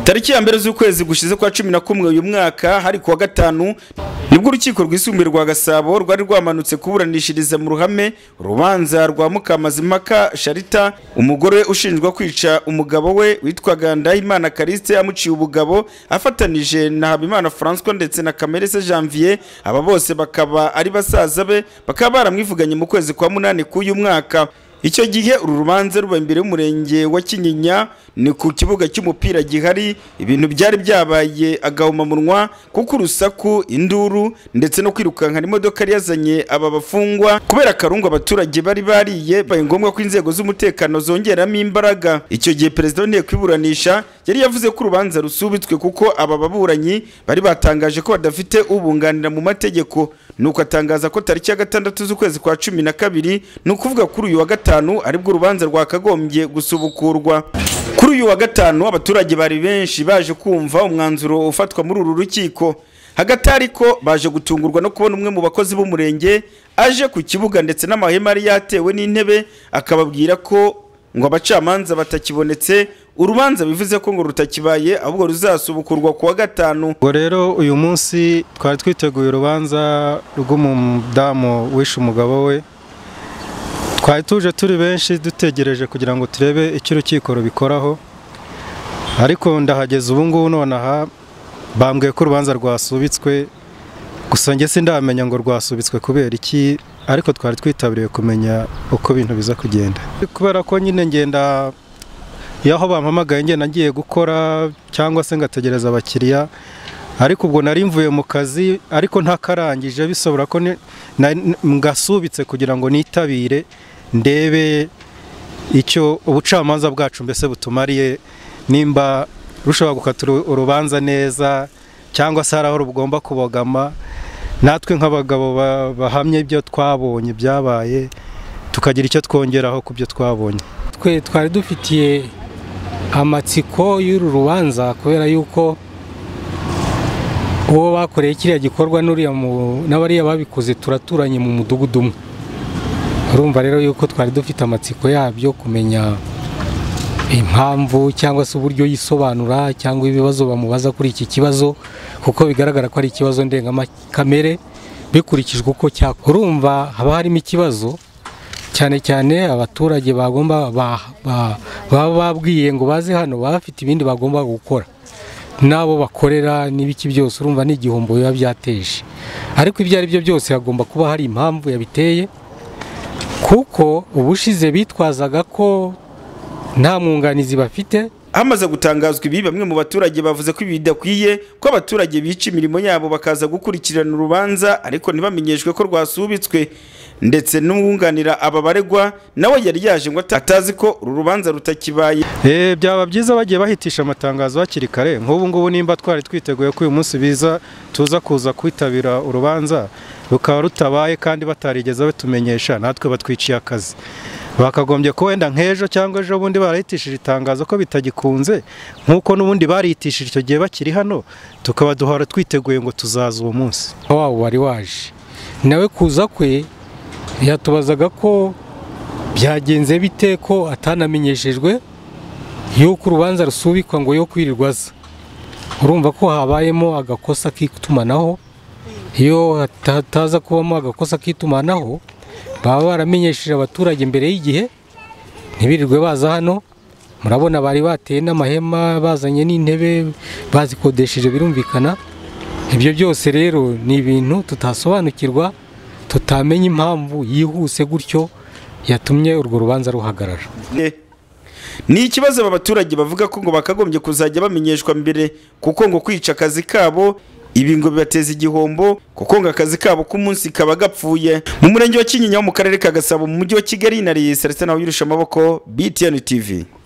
tariki ya mbere z'ukwezi gushize kwa cumi na kumwe uyu mwaka hari kuwa gatanu nibwo urukiko rwisumbuye rwa gasabo rwari rwamanutse kuburanishiriza mu ruhame urubanza rwa mukamazimpaka sharita umugore ushinjwa kwica umugabo we witwaga ndahimana karisite amuciye ubugabo afatanije na habimana francois ndetse na kamerese janvier aba bose bakaba ari basaza be bakaba baramwivuganye mu kwezi kwa munani k'uyu mwaka icyo gihe uru rubanza ruba imbere y'umurenge wa kinyinya ni ku kibuga cy'umupira gihari ibintu byari byabaye agahomamunwa kuko urusaku induru ndetse no kwirukankana imodoka yari yazanye aba bafungwa kubera akarungu abaturage bari bariye bibaye ngombwa ko inzego z'umutekano zongeramo imbaraga icyo gihe perezida w'inteko iburanisha yari yavuze ko urubanza rusubitswe kuko aba baburanyi bari batangaje ko badafite ubunganira mu mategeko nuko atangaza ko tariki ya gatandatu z'ukwezi kwa cumi na kabiri ni ukuvuga kuri uyu wa gatanu aribwo urubanza rwakagombye gusubukurwa kuri uyu wa gatanu abaturage bari benshi baje kumva umwanzuro ufatwa muri uru rukiko hagati ariko baje gutungurwa no kubona umwe mu bakozi b'umurenge aje ku kibuga ndetse n'amahema yari yatewe n'intebe akababwira ko ngo abacamanza batakibonetse urubanza bivuze ko ngo rutakibaye ahubwo ruzasubukurwa ku wa gatanu ubwo rero uyu munsi twari twiteguye urubanza rw'umudamu wishe umugabo we twari tuje turi benshi dutegereje kugira ngo turebe icyo urukiko rubikoraho ariko ndahageze ubu ngubu nonaha bambwiye ko urubanza rwasubitswe gusa njye sindamenya ngo rwasubitswe kubera iki ariko twari twitabiriye kumenya uko ibintu biza kugenda kubera ko nyine ngenda y'aho bampamagaye ngenda ngiye gukora cyangwa se ngategereza abakiriya ariko ubwo nari mvuye mu kazi ariko ntakarangije bisobora ko ngasubitse kugira ngo nitabire ndebe icyo ubucamanza bwacu mbese butumariye nimba rushobora gukata urubanza neza cyangwa se hari aho rugomba kubogama natwe nk'abagabo bahamye ibyo twabonye byabaye tukagira icyo twongeraho ku byo twabonye twe twari dufitiye amatsiko y'uru rubanza kubera yuko uwo bakoreye kiriya gikorwa n'abariya babikoze turaturanye mu mudugudu umwe urumva rero yuko twari dufite amatsiko yabyo kumenya impamvu cyangwa se uburyo yisobanura cyangwa ibibazo bamubaza kuri iki kibazo kuko bigaragara ko ari ikibazo ndengakamere bikurikijwe uko cyakora urumva haba harimo ikibazo cyane cyane abaturage bagomba baba babwiye ngo baze hano baba bafite ibindi bagomba gukora n'abo bakorera n'ibiki byose urumva ni igihombo biba byateje ariko ibyo ari byo byose hagomba kuba hari impamvu yabiteye kuko ubushize bitwazaga ko nta mwunganizi bafite hamaze gutangazwa ibi bamwe mu baturage bavuze ko ibi bidakwiye ko abaturage bica imirimo yabo bakaza gukurikirana urubanza ariko ntibamenyeshwe ko rwasubitswe ndetse n'uwunganira aba baregwa nawe yari yaje ngo atazi ko uru rubanza rutakibaye byaba byiza bagiye bahitisha amatangazo hakiri kare nk'ubu ngubu nimba twari twiteguye ko uyu munsi biza tuza kuza kwitabira urubanza rukaba rutabaye kandi batarigeze batumenyesha natwe batwiciye akazi bakagombye ko wenda nk'ejo cyangwa ejo bundi barahitishije itangazo ko bitagikunze nk'uko n'ubundi barihitishije icyo gihe bakiri hano tukaba duhora twiteguye ngo tuzaza uwo munsi waba wari waje nawe kuza kwe yatubazaga ko byagenze bite ko atanamenyeshejwe yuko urubanza rusubikwa ngo yo kwirirwa aza urumva ko habayemo agakosa k'itumanaho iyo hataza kubamo agakosa k'itumanaho baba baramenyesheje abaturage mbere y'igihe ntibirirwe baza hano murabona bari bateye n'amahema bazanye n'intebe bazikodesheje birumvikana ibyo byose rero ni ibintu tutasobanukirwa tutamenya impamvu yihuse gutyo yatumye urwo rubanza ruhagarara ni ikibazo aba baturage bavuga ko ngo bakagombye kuzajya bamenyeshwa mbere kuko ngo kwica akazi kabo ibi ngo bibateza igihombo kuko ngo akazi kabo k'umunsi kaba gapfuye mu murenge wa kinyinya wo mu karere ka gasabo mu mujyi wa kigali na riyi celestin nawe amaboko btn tv